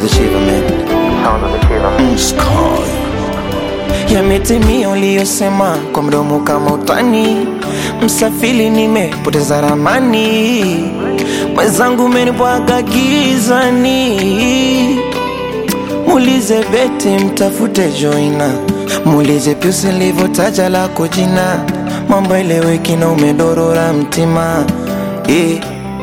the shiver man. Sound of the shiver man. Sky. Yametimia uliyosema kwa mdomo kama utani, msafiri nimepoteza ramani, mwenzangu umenibwaga gizani. Muulize Beti, mtafute Joina, muulize Piusi nilivyotaja lako jina, mambo eleweki na umedorora mtima yeah.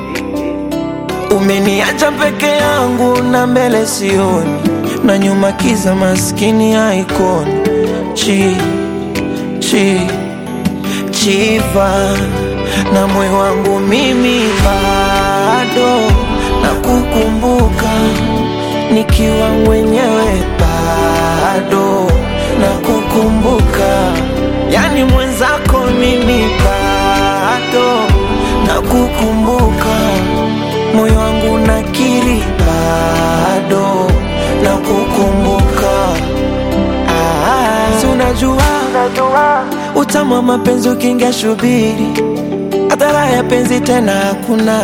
Umeniacha peke yangu na mbele sioni, na nyuma kiza maskini haikoni. Chi, chi, chiva na moyo wangu mimi bado na kukumbuka nikiwa mwenyewe bado na kukumbuka, yani mwenzako mimi bado na kukumbuka, moyo wangu nakiri bado na kukumbuka. Ah, si unajua utamu wa mapenzi ukiingia shubiri, hadhara ya penzi tena hakuna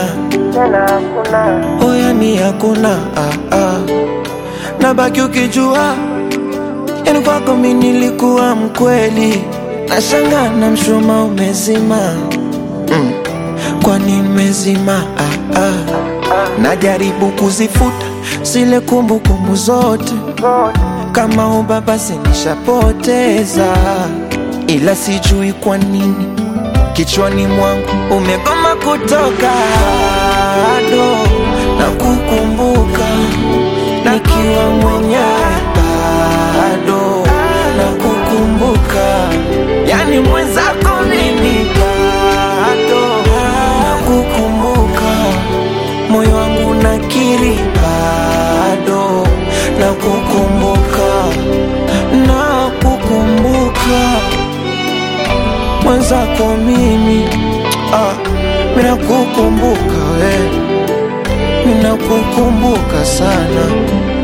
oya ni hakuna ah, ah. Nabaki ukijua yani kwako mi nilikuwa mkweli, nashanga na mshuma umezima mm. Kwani nimezima ah, ah. Najaribu kuzifuta zile kumbukumbu zote kama ubaba sinishapoteza, ila sijui kwa nini kichwani mwangu umegoma kutoka, bado na kukumbuka nikiwa mwenyewe, bado na kukumbuka, yani mwenzako mimi bado na kukumbuka, moyo wangu nakiri bado na kukumbuka, na kukumbuka mwenzako mimi ah, mina kukumbuka we, mina kukumbuka sana